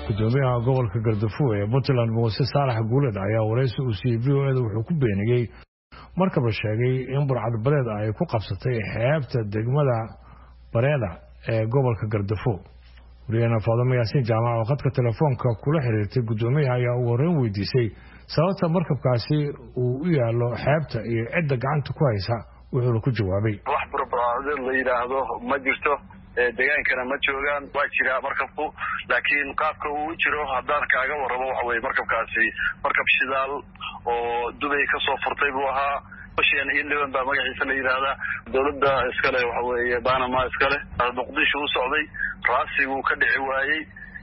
gudoomiyaha gobolka gardafuo ee puntland muuse saalax guuled ayaa waraysi uu siiyey v o eda wuxuu ku beeniyey markab la sheegay in burcadbadeed ay ku qabsatay xeebta degmada bareeda ee gobolka gardafuo wariyahena faadamo yaasiin jaamac oo khadka telefoonka kula xiriirtay gudoomiyaha ayaa ugu horreyn weydiisay sababta markabkaasi uu u yaallo xeebta iyo cidda gacanta ku haysa wuxuuna ku jawaabay wax burcadbadeed la yidhaahdo ma jirto degaankana ma joogaan waa jiraa markabku laakiin qaabka uu jiro haddaan kaaga warramo waxa weye markabkaasi markab shidaal oo dubay kasoo furtay buu ahaa ocean iyo liban baa magaciisa la yidhaahdaa dowladda iskale waxa weeye banama iskale muqdisho u socday raasiguu ka dhici waayey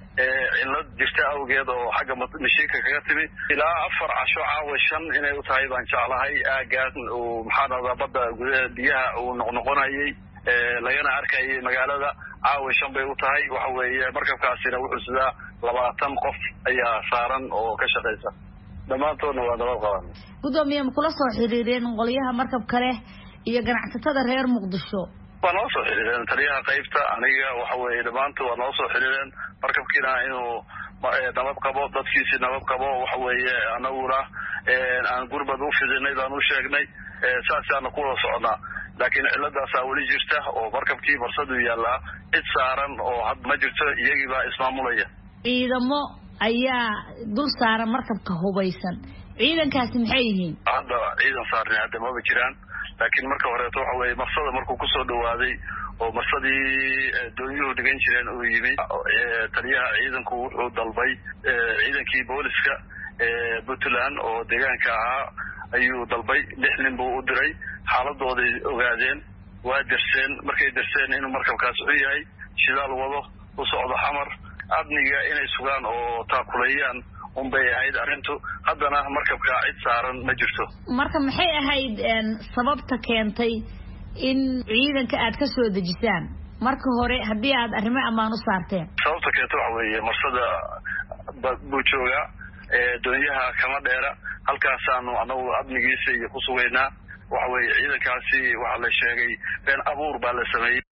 cillad jirta awgeed oo xagga mashiinka kaga timi ilaa afar casho caawa shan inay u tahay baan jeclahay aagaas uu maxaa dhahdaa badda gudaha biyaha uu noqnoqonayay lagana arkayay magaalada caawa shan bay u tahay waxa weeye markabkaasina wuxuu sidaa labaatan qof ayaa saaran oo ka shaqaysa dhammaantoodna waa nabad qabaan gudoomiye ma kula soo xiriireen qolyaha markabka leh iyo ganacsatada reer muqdisho waa noo soo xiriireen taliyaha qaybta aniga waxa weeye dhammaantood waa noo soo xiriireen markabkiina inuu nabad qabo dadkiisii nabad qabo waxa weeye anaguna aan gurbad u fidinay baan u sheegnay saasaana ku wada socnaa laakiin ciladaasaa weli jirta oo markabkii barsaduu yaallaa cid saaran oo had ma jirto iyagii baa ismaamulaya ciidamo ayaa dul saaran markabka hubaysan ciidankaasi maxay yihiin hadda ciidan saarni hadda maba jiraan laakiin marka horeeto waxa weye marsada markuu kusoo dhawaaday oo marsadii doonyuhu dhigan jireen uu yimi taliyaha ciidanku wuxuu dalbay ciidankii booliska puntland oo deegaanka ahaa ayuu dalbay lix nin buu u diray xaaladooday ogaadeen waa derseen markay derseen inuu markabkaas xun yahay shidaal wado u socdo xamar amniga inay sugaan oo taakuleeyaan unbay ahayd arrintu haddana markabkaa cid saaran ma jirto marka maxay ahayd sababta keentay in ciidanka aad ka soo dejisaan marka hore haddii aad arrimo ammaan u saarteen sababta keenta waxa weeye marsada buu joogaa doonyaha kama dheera halkaasaanu anagu amnigiisa iyo ku sugaynaa waxa weeye ciidankaasi waxaa la sheegay been abuur baa la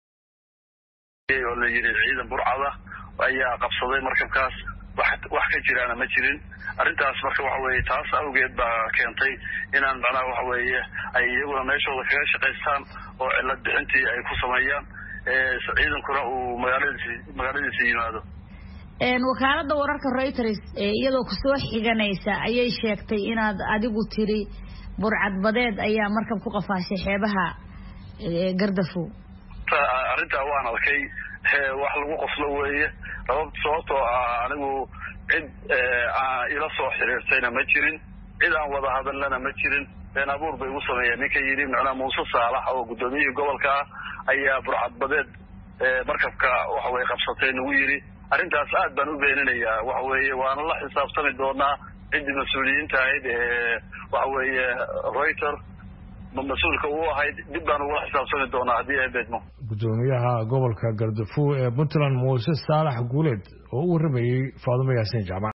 sameeyey oo la yidhi ciidan burcada ayaa qabsaday markabkaas wax ka jiraana ma jirin arrintaas marka waxa weeye taas awgeed baa keentay inaan macnaha waxa weeye ay iyaguna meeshooda kaga shaqaystaan oo cillad bixintii ay ku sameeyaan ciidankuna uu magaaladiisi magaaladiisa yimaado wakaalada wararka reuters iyadoo kusoo xiganaysa ayay sheegtay inaad adigu tiri burcadbadeed ayaa markab ku qafaashay xeebaha gardafow arrintaa waan arkay wax lagu qoslo weeye sababtoo ah anigu cid ila soo xiriirtayna ma jirin cid aan wada hadalnana ma jirin been abuur bay igu sameeyeen ninka yidhi macnaha muuse saalax oo guddoomiyihii gobolka ah ayaa burcadbadeed markabka waxa weye qabsatay nagu yidhi arrintaas aad baan u beeninayaa waxa weeye waana la xisaabtami doonaa ciddii mas-uuliyiinta ahayd ee waxa weeye reuter mas-uulka u ahayd dib baan ugula xisaabtami doonaa haddii ay beedmo gudoomiyaha gobolka gardafuo ee puntland muuse saalax guuleed oo u warramayey faadumo yaasiin jaamac